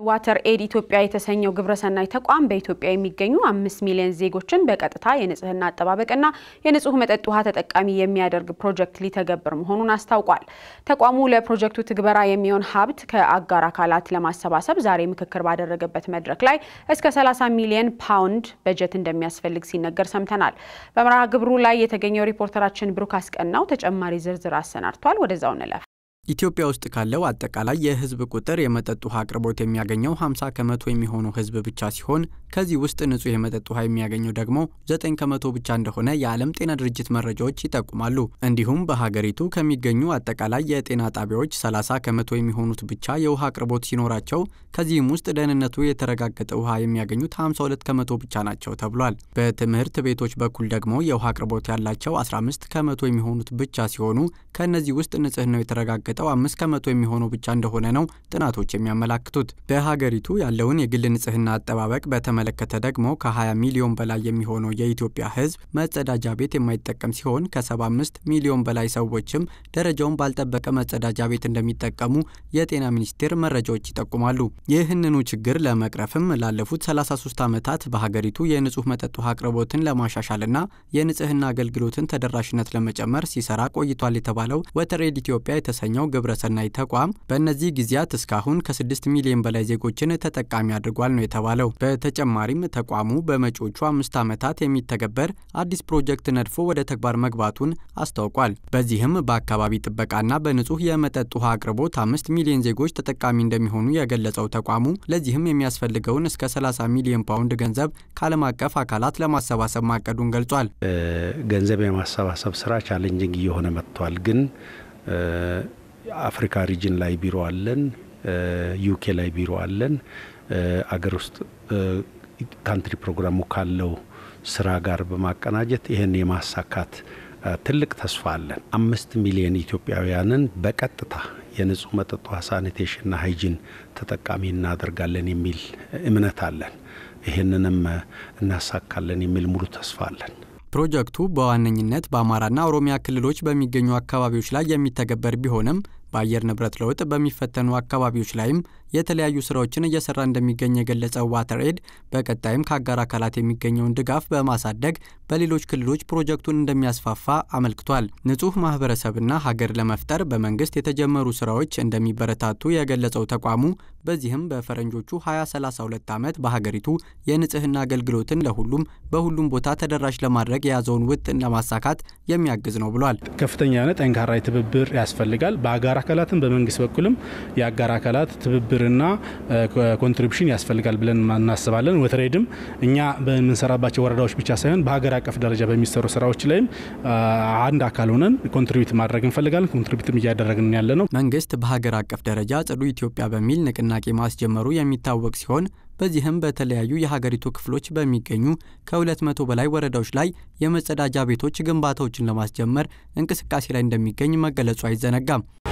ዋተር ኤድ ኢትዮጵያ የተሰኘው ግብረሰናይ ተቋም በኢትዮጵያ የሚገኙ አምስት ሚሊዮን ዜጎችን በቀጥታ የንጽህና አጠባበቅና የንጹህ መጠጥ ውሃ ተጠቃሚ የሚያደርግ ፕሮጀክት ሊተገብር መሆኑን አስታውቋል። ተቋሙ ለፕሮጀክቱ ትግበራ የሚሆን ሀብት ከአጋር አካላት ለማሰባሰብ ዛሬ ምክክር ባደረገበት መድረክ ላይ እስከ 30 ሚሊዮን ፓውንድ በጀት እንደሚያስፈልግ ሲነገር ሰምተናል። በመርሃ ግብሩ ላይ የተገኘው ሪፖርተራችን ብሩክ አስቀናው ተጨማሪ ዝርዝር አሰናድቷል። ወደዛው እንለፍ። ኢትዮጵያ ውስጥ ካለው አጠቃላይ የሕዝብ ቁጥር የመጠጥ ውሃ አቅርቦት የሚያገኘው 50 ከመቶ የሚሆነው ሕዝብ ብቻ ሲሆን ከዚህ ውስጥ ንጹህ የመጠጥ ውሃ የሚያገኘው ደግሞ 9 ከመቶ ብቻ እንደሆነ የዓለም ጤና ድርጅት መረጃዎች ይጠቁማሉ። እንዲሁም በሀገሪቱ ከሚገኙ አጠቃላይ የጤና ጣቢያዎች 30 ከመቶ የሚሆኑት ብቻ የውሃ አቅርቦት ሲኖራቸው ከዚህም ውስጥ ደህንነቱ የተረጋገጠ ውሃ የሚያገኙት 52 ከመቶ ብቻ ናቸው ተብሏል። በትምህርት ቤቶች በኩል ደግሞ የውሃ አቅርቦት ያላቸው 15 ከመቶ የሚሆኑት ብቻ ሲሆኑ ከእነዚህ ውስጥ ንጽህናው የተረጋገጠ የተረጋገጠው አምስት ከመቶ የሚሆነው ብቻ እንደሆነ ነው ጥናቶች የሚያመላክቱት። በሀገሪቱ ያለውን የግል ንጽህና አጠባበቅ በተመለከተ ደግሞ ከ20 ሚሊዮን በላይ የሚሆነው የኢትዮጵያ ሕዝብ መጸዳጃ ቤት የማይጠቀም ሲሆን ከ75 ሚሊዮን በላይ ሰዎችም ደረጃውን ባልጠበቀ መጸዳጃ ቤት እንደሚጠቀሙ የጤና ሚኒስቴር መረጃዎች ይጠቁማሉ። ይህንኑ ችግር ለመቅረፍም ላለፉት 33 ዓመታት በሀገሪቱ የንጹህ መጠጥ ውሃ አቅርቦትን ለማሻሻልና የንጽህና አገልግሎትን ተደራሽነት ለመጨመር ሲሰራ ቆይቷል የተባለው ወተር ኤድ ኢትዮጵያ የተሰኘው ግብረሰናይ ተቋም በእነዚህ ጊዜያት እስካሁን ከ6 ሚሊዮን በላይ ዜጎችን ተጠቃሚ አድርጓል ነው የተባለው። በተጨማሪም ተቋሙ በመጪዎቹ አምስት ዓመታት የሚተገበር አዲስ ፕሮጀክት ነድፎ ወደ ተግባር መግባቱን አስታውቋል። በዚህም በአካባቢ ጥበቃና በንጹህ የመጠጥ ውሃ አቅርቦት አምስት ሚሊዮን ዜጎች ተጠቃሚ እንደሚሆኑ የገለጸው ተቋሙ ለዚህም የሚያስፈልገውን እስከ 30 ሚሊዮን ፓውንድ ገንዘብ ከዓለም አቀፍ አካላት ለማሰባሰብ ማቀዱን ገልጿል። ገንዘብ የማሰባሰብ ስራ ቻሌንጂንግ እየሆነ መጥቷል ግን አፍሪካ ሪጅን ላይ ቢሮ አለን። ዩኬ ላይ ቢሮ አለን። አገር ውስጥ ካንትሪ ፕሮግራሙ ካለው ስራ ጋር በማቀናጀት ይህን የማሳካት ትልቅ ተስፋ አለን። አምስት ሚሊዮን ኢትዮጵያውያንን በቀጥታ የንጹህ መጠጥ ውሃ ሳኒቴሽንና ሃይጂን ተጠቃሚ እናደርጋለን የሚል እምነት አለን። ይህንንም እናሳካለን የሚል ሙሉ ተስፋ አለን። ፕሮጀክቱ በዋነኝነት በአማራና ኦሮሚያ ክልሎች በሚገኙ አካባቢዎች ላይ የሚተገበር ቢሆንም በአየር ንብረት ለውጥ በሚፈተኑ አካባቢዎች ላይም የተለያዩ ስራዎችን እየሰራ እንደሚገኝ የገለጸው ዋተር ኤድ በቀጣይም ከአጋር አካላት የሚገኘውን ድጋፍ በማሳደግ በሌሎች ክልሎች ፕሮጀክቱን እንደሚያስፋፋ አመልክቷል። ንጹህ ማህበረሰብና ሀገር ለመፍጠር በመንግስት የተጀመሩ ስራዎች እንደሚበረታቱ የገለጸው ተቋሙ በዚህም በፈረንጆቹ 2032 ዓመት በሀገሪቱ የንጽህና አገልግሎትን ለሁሉም በሁሉም ቦታ ተደራሽ ለማድረግ የያዘውን ውጥን ለማሳካት የሚያግዝ ነው ብሏል። ከፍተኛ የሆነ ጠንካራ ትብብር ያስፈልጋል። በአጋር አካላትም በመንግስት በኩልም የአጋር አካላት ትብብርና ኮንትሪቢሽን ያስፈልጋል ብለን እናስባለን። ወተሬድም እኛ በምንሰራባቸው ወረዳዎች ብቻ ሳይሆን በሀገር አቀፍ ደረጃ በሚሰሩ ስራዎች ላይም አንድ አካል ሆነን ኮንትሪቢዩት ማድረግ እንፈልጋለን። ኮንትሪቢዩትም እያደረግን ያለ ነው። መንግስት በሀገር አቀፍ ደረጃ ጽዱ ኢትዮጵያ በሚል ንቅናቄ ማስጀመሩ የሚታወቅ ሲሆን በዚህም በተለያዩ የሀገሪቱ ክፍሎች በሚገኙ ከሁለት መቶ በላይ ወረዳዎች ላይ የመጸዳጃ ቤቶች ግንባታዎችን ለማስጀመር እንቅስቃሴ ላይ እንደሚገኝ መገለጹ አይዘነጋም።